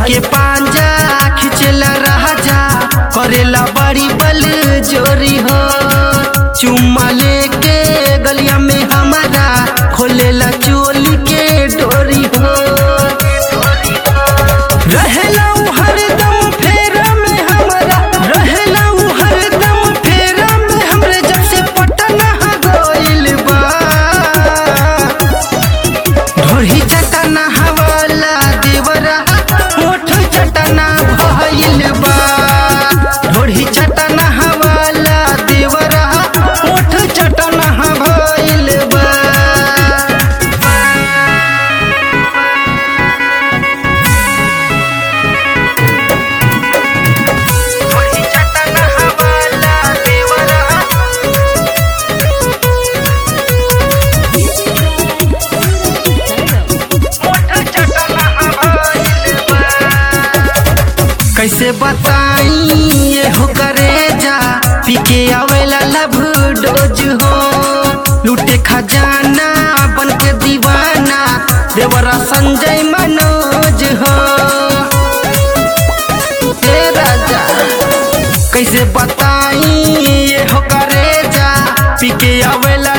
के पांजा खिचला राजा करेला बड़ी बल जोरी हो चुम्मा लेके गलिया में हमारा खोलेला चोली के डोरी हो रहेला उ हरदम फेरा में हमारा रहेला उ हरदम फेरा में हमरे जब से पटना गइल बा ढोही चटना हवाला देवरा होठ चटना भइल बा ढोही चटना हवाला देवरा होठ चटना भइल बा ढोही चटना हवाला देवरा कैसे बताई ये हो करे जा पी के आवेला लभ डोज हो लूटे खजाना बन के दीवाना देवरा संजय मनोज हो हे राजा कैसे बताई ये हो करे जा पी के आवेला